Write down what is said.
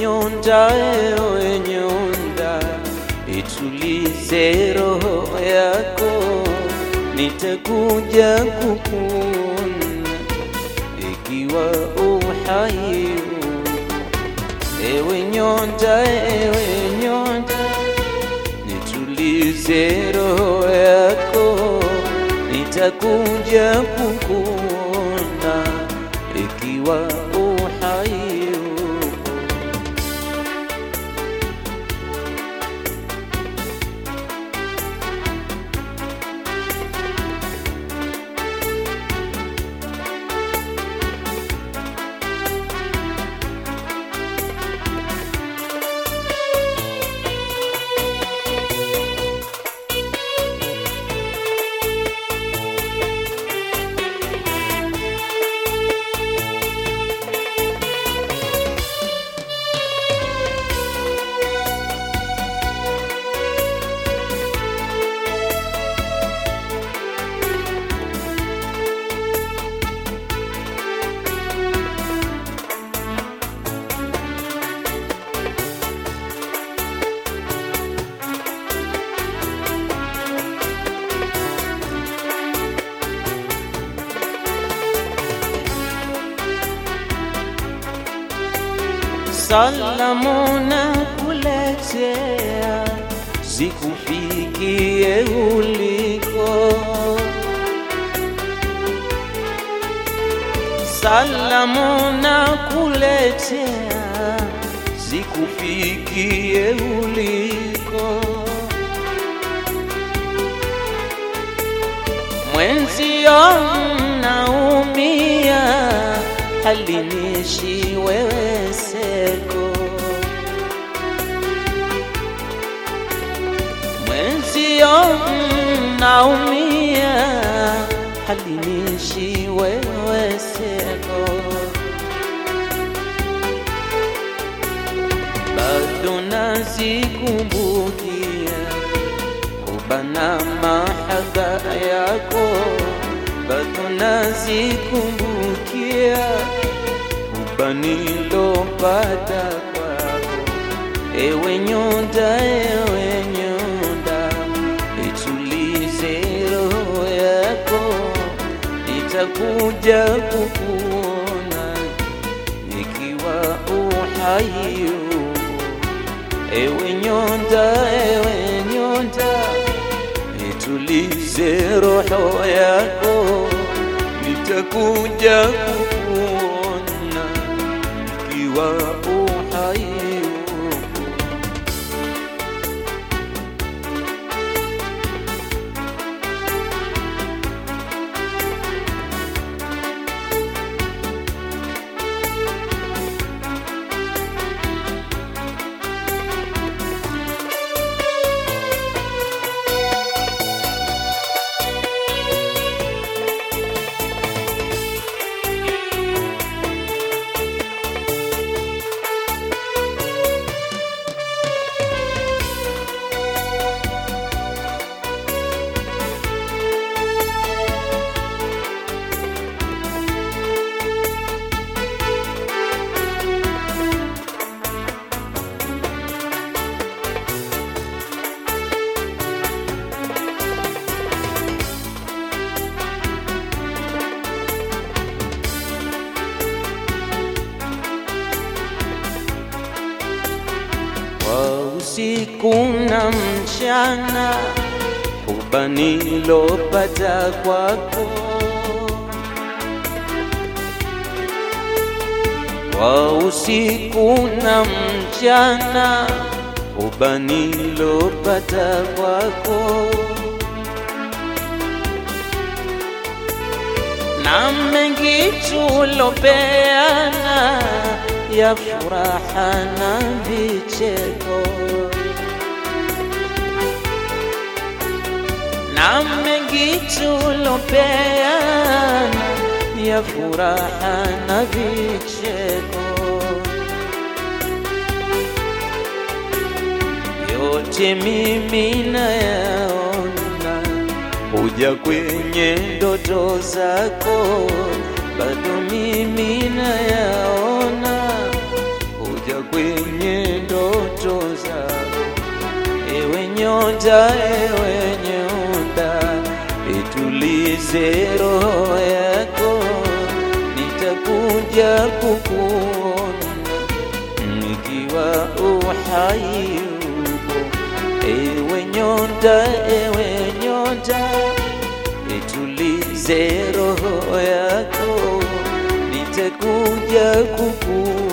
nyonda, ewe nyonda, itulize roho yako, nitakuja kukuona ikiwa uhai Ewe nyonda, ewe nyonda, nitulize roho yako, nitakuja kukuona ikiwa uhai upo. Salamu na kuletea zikufikie uliko. Salamu na kuletea zikufikie uliko. Mwenzio naumia, halinishi wewe seko. Mwenzio naumia, halinishi wewe seko. Bado nazikumbukia kubana mahaba yako, bado nazikumbukia kuba nilopata kwako. Ewe nyonda, ewe nyonda, itulize roho yako, nitakuja kukuona ikiwa uhai upo. Ewe nyonda, ewe nyonda, itulize roho yako, nitakuja kukuona ikiwa uhai upo. kwa usiku na mchana, huba nilopata kwako, kwa usiku na mchana, huba nilopata kwako, na mengi tulopeana ya furaha na vicheko na mengi tulopeana ya furaha na vicheko yote mimi nayaona huja kwenye ndoto zako bado mimi nayaona huja kwenye nyonda, ewe nyonda, itulize roho yako, nitakuja kukuona nikiwa uhai upo. Ewe nyonda, ewe nyonda, itulize roho yako, nitakuja kukuona